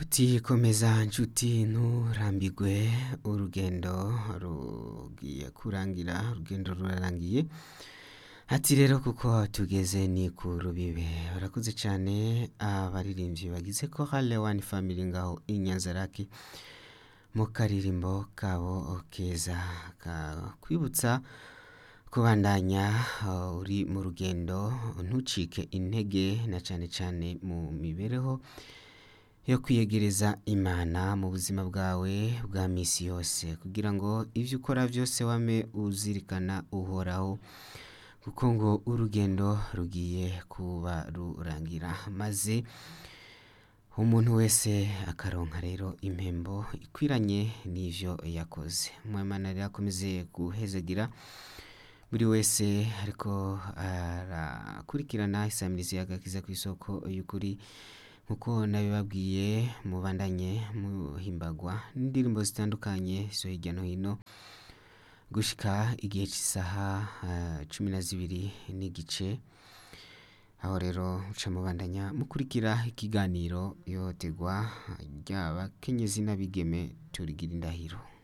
uti komeza nshuti nturambirwe urugendo rugiye kurangira urugendo rurarangiye ati rero kuko tugeze ni ku rubibe barakoze cyane abaririmbyi bagize ko hale wani family ngaho inyanzaraki mu karirimbo kabo keza kakwibutsa kubandanya uh, uri mu rugendo ntucike intege na cyane cyane mu mibereho yo kwiyegereza imana mu buzima bwawe bwa misi yose kugira ngo ibyo ukora byose wame uzirikana uhoraho kuko ngo urugendo rugiye kuba rurangira maze umuntu wese akaronka rero impembo ikwiranye n'ivyo yakoze mwemana rero akomeze guhezagira buri wese ariko arakurikirana isamirizi y'agakiza ku isoko y'ukuri nkuko nabibabwiye mubandanye muhimbagwa n'indirimbo zitandukanye zo hirya no hino gushika igihe cy'isaha uh, cumi na zibiri n'igice aho rero muca mubandanya mukurikira ikiganiro yotegwa ry'abakenyezi n'abigeme turigira indahiro